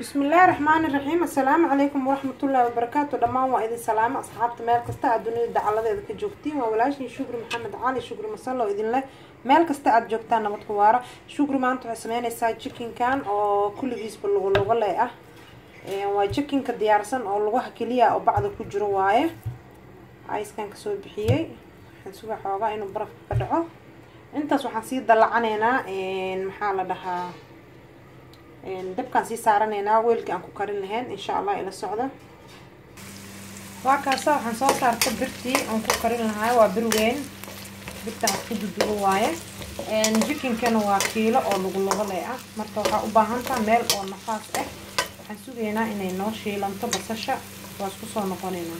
bismillaahi raxmaani raxiim assalaamu calaykum waraxmatullaahi wabarakaatu dhammaan waa idin salaamo asxaabta meel kasta aad dunida dacaladeeda ka joogtiin waa walaashii shukri maxamed cali shukri masallo idinleh meel kasta aad joogtaan nabad ku waara shukri maanta waxay sameyneysaa jikinkan oo kulligiisba lugo le ah waa jikinka diyaarsan oo lugaha keliya oo bacda ku jiro waaye aiskan kasoo bixiyey waxaan suga xoogaa inuu barafka ka dhaco intaas waxaan sii dalacaneynaa maxaa la dhahaa dabkaan sii saaraneynaa weelkii aan ku karin lahayn insha allah ila socda waa kaasa waxaan soo saarta birtii aan ku karin lahaa waa bir weyn birtaan wax ku dudugo waaye jikinkana waa kiilo oo lugulugo le ah marka waxaa u baahantaa meel oo nafaas ah waxaan sugaynaa inay noo shiilanto basasha waa isku soo noqoneynaa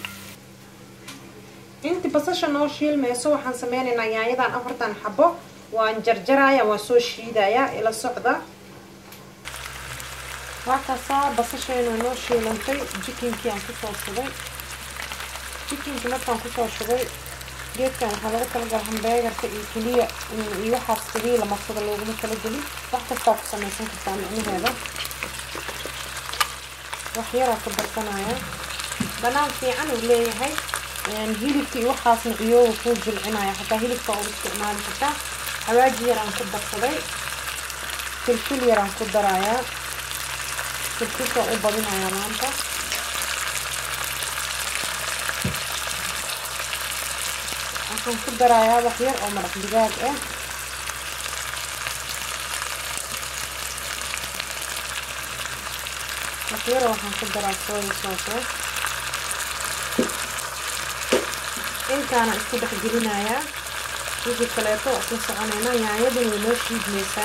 inti basasha noo shiilmayso waxaan sameyneynaa yaanyadan afartan xabo waan jarjaraya waan soo shiidaya ila socda waa kaasaa basasheena noo shiilantay jikinkii aan kusoo shubay jikinkii markaan kusoo shubay geedkan waxaa lagu talagala hambeegarka iyo keliya iyo waxaas keliya lamarsada looguma talageli wax kastaa ku samaysan kartaa micnaheeda wax yaraa ku darsanaya dhanaan fiican uu leeyahay hilibka iyo waxaasna iyooga kuu jilcinaya xataa hilibka oo isticmaali kartaa xawaaji yar aan ku darsaday filfil yar aan ku darayaa filfilka u badinayaa maanta waxaan ku darayaa wax yar oo maraq digaag ah wax yar waxaan ku daraa sooya soose intaana isku dhex gelinayaa wixii kaleeto isla soconeynaa yaanyadan way noo shiidmaysaa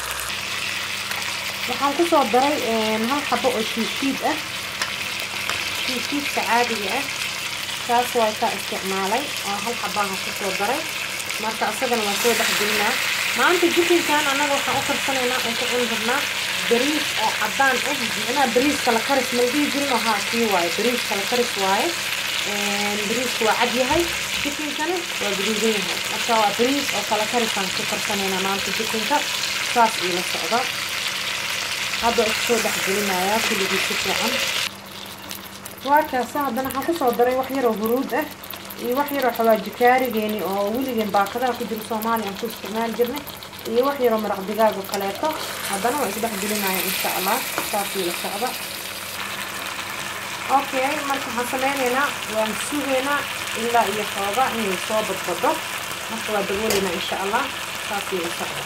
waxaan kusoo daray hal xabo oo shiishiid ah shiishiidka caadiga ah kaas waa kaa isticmaalay oo hal xabaaha kusoo daray marka isagana waan soo dhexgelinaa maanta jikinkan annaga waxaan u karsanaynaa oon ku cuni rabnaa bariis oo cadaan ah micnaha bariis kala karis ma la dhihi jirin oo haa kii waaye bariis kala karis waaye bariisku waa cad yahay jikinkana waa guduudan yahay marka waa bariis oo kala karisaan ku karsanaynaa maanta jikinka saas iila socda hadda isku soo dhexgelinayaa kulligii si fiican waa kaasa haddana waxaan kusoo daray wax yaroo huruud ah iyo wax yaroo xawaaji kaarigeeni oo weligeen baakadaha ku jiro soomaaliya aan ku isticmaali jirnay iyo wax yaroo maraq digaag oo kaleeto haddana waa isdhexgelinaya insha allah saasii la socda okay marka waxaan sameyneynaa waan sugeynaa ilaa iyo xooga inay soo badbado marka waa dabooleynaa insha allah saasii la socda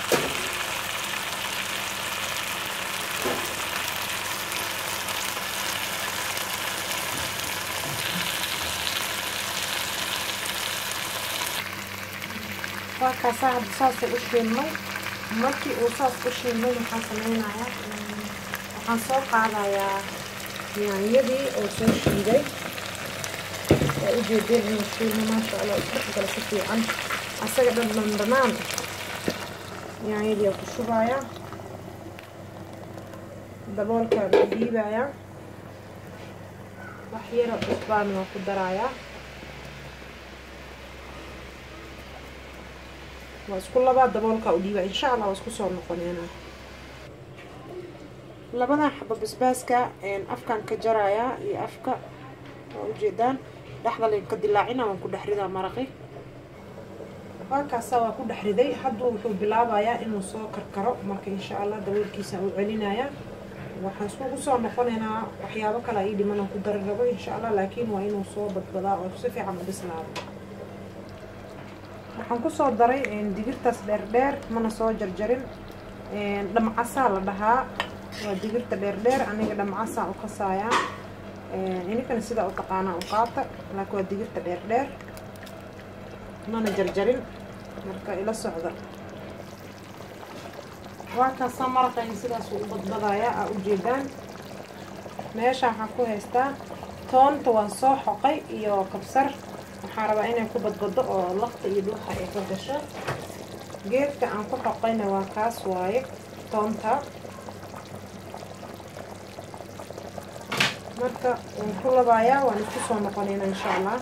waa kaasaa hadda saasay u shiilmay markii uu saas u shiilmay waxaan sameynayaa waxaan soo qaadayaa yaanyadii oo soo shiiday waa ujeedeen inuu shiilmo maasha allah isdhexgala si fiican asaga dhan dhan dhanaan yaanyadii oo ku shubaya daboolkaa ku dhiibaya wax yaro cusbaan waa ku darayaa waa isku labaa daboolka u dhiiba insha allah waa isku soo noqoneena labadan xabo basbaaska afkaan ka jarayaa iyo afka waa ujeedaan dhexda layn ka dilaacina waan ku dhex ridaa maraqi waa kaasa waa ku dhex riday hadduu wuxuu bilaabayaa inuu soo karkaro marka insha allah daboolkiisa uu celinaya waxaan iskugu soo noqoneynaa waxyaabo kale ii dhiman aan ku dari rabo insha allah laakiin waa inuu soo badbadaa oo si fiican u bislaado waxaan kusoo daray digirtaas dheerdheer mana soo jarjarin dhamcasaa la dhahaa waa digirta dheerdheer aniga dhamcasaa u kasaayaa ininkana sidaa u taqaanaa u qaata laakiin waa digirta dheerdheer mana jarjarin marka ila socda waa kaasaa maraqayni sidaas uu u badbadayaa aa ujeedaan meesha waxaan ku haystaa toonta waan soo xoqay iyo kabsar waxaan rabaa inay ku badbado oo lafta iyo dhuuxa ay ka gasho geedka aan ku xoqayna waa kaas waaye toonta marka waan ku labayaa waan isku soo noqonayna insha allah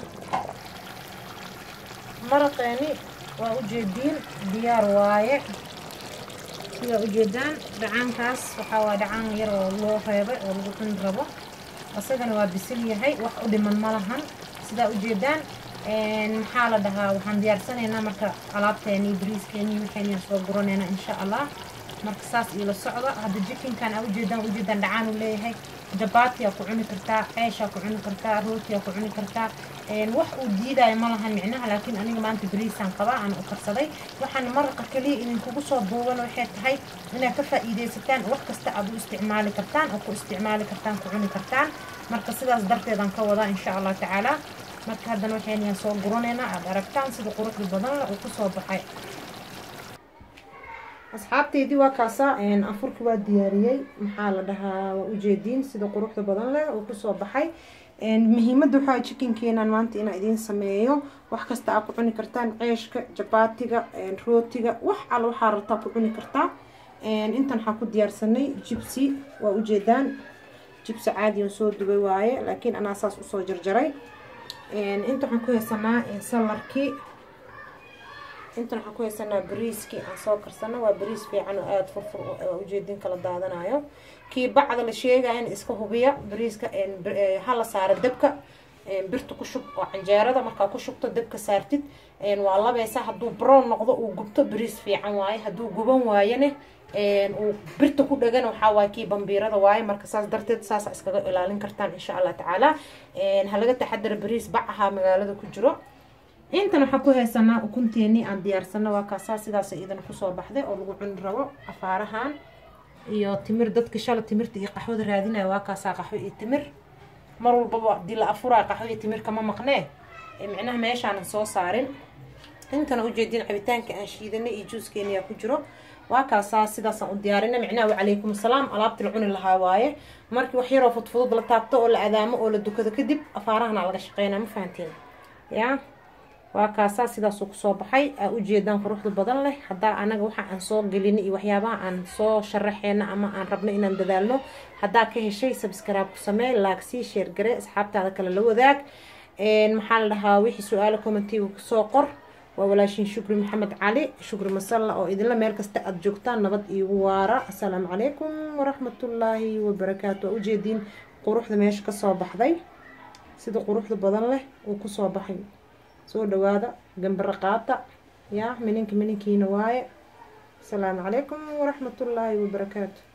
maraqeeni waa ujeediin diyaar waaye sidaa ujeedaan dhacaankaas waxaa waa dhacaan yar oo loo reebay oo lagu cuni rabo isagana waa bisil yahay wax u dhiman ma lahan sidaa ujeedaan maxaa la dhahaa waxaan diyaarsanaynaa marka alaabteeni bariiskeeni waxayna soo guranaynaa insha allah marka saas iila socda hadda jikinkan aa ujeedaan ujeedaan dhacaan uu leeyahay jabaatiyaa ku cuni kartaa ceeshaa ku cuni kartaa rootiyaa ku cuni kartaa wax uu diidaayo ma lahan micnaha laakiin aniga maanta bariisaan qabaa aan u karsaday waxaan maraqa kaliya idinkugu soo duuban waxay tahay inaad ka faa'iidaysataan wax kasta aad u isticmaali kartaan oo ku isticmaali kartaan ku cuni kartaan marka sidaas darteedaan ka wadaa insha allah tacaala marka haddana waxaynaan soo guranaynaa aad aragtaan sida quruxda badan uu ku soo baxay asxaabteydii waa kaasaa afurka waa diyaariyey maxaa la dhahaa waa ujeediin sida quruxda badan leh uu kusoo baxay muhiimadda waxaa jikinkeenan maanta inaa idiin sameeyo wax kasta aa ku cuni kartaan ceeshka jabaatiga rootiga wax al waxaa rabtaa ku cuni kartaa intan waxaa ku diyaarsanay jibsi waa ujeedaan jibsi caadiyan soo dubay waaye laakiin anaa saas usoo jarjaray inta waxaan ku haysanaa salarkii intan waxaan ku haysanaa bariiskii aan soo karsana waa bariis fiican oo aada furfur ujeedin kala daadanayo kii bacda la sheegaya in iska hubiya bariiska hala saara dabka birta ku shub oo canjeerada markaa ku shubto dabka saartid waa labaysa hadduu brown noqdo uu gubto bariis fiican waaye hadduu guban waayane uu birta ku dhagana waxaa waaye kii bambiirada waaye marka saas darteed saasa iskaga ilaalin kartaan insha allah tacaala ha laga taxadara bariis bac ahaa magaalada ku jiro intan waxaan ku haysanaa ukunteeni aan diyaarsano waa kaasaa sidaas iidan kusoo baxday oo lagu cuni rabo afaarahan iyo timir dadka shala timirta iyo qaxwada raadinaya waa kaasaa qaxwo iyo timir mar walbaba hadii la afuraya qaxwo iyo timir kama maqnee micnaha meeshaanan soo saarin intana ujeedin cabitaanka aan shiidanay iyo juuskeeniyaa ku jiro waa kaasaa sidaasaan u diyaarina micnaha wacalaykum asalaam alaabtii la cuni lahaa waaye markii wax yaroo fudfudud la taabto oo la adaamo oo la dukado kadib afaarahana laga shaqeynaa ma fahantiin yaa waa kaasaa sidaasuu kusoo baxay aa ujeedaan quruxda badan leh haddaa anaga waxa aan soo gelina iyo waxyaabaha aan soo sharaxeyna ama aan rabno inaan dadaalno haddaa ka heshay sabskraib ku samee laagsii sheergare asxaabtaada kale la wadaag maxaa la dhahaa wixii su-aalo commentiga kusoo qor waa walaashin shukri maxamed cali shukri masalla oo idinla meel kasta aada joogtaan nabad iigu waara asalaamu calaykum waraxmatullaahi wabarakaatu waa ujeediin quruxda meesha kasoo baxday sida quruxda badan leh uu kusoo baxay soo dhawaada gambaro qaata yaa mininka mininkiina waaye asalaamu calaykum waraxmatullaahi wabarakaatu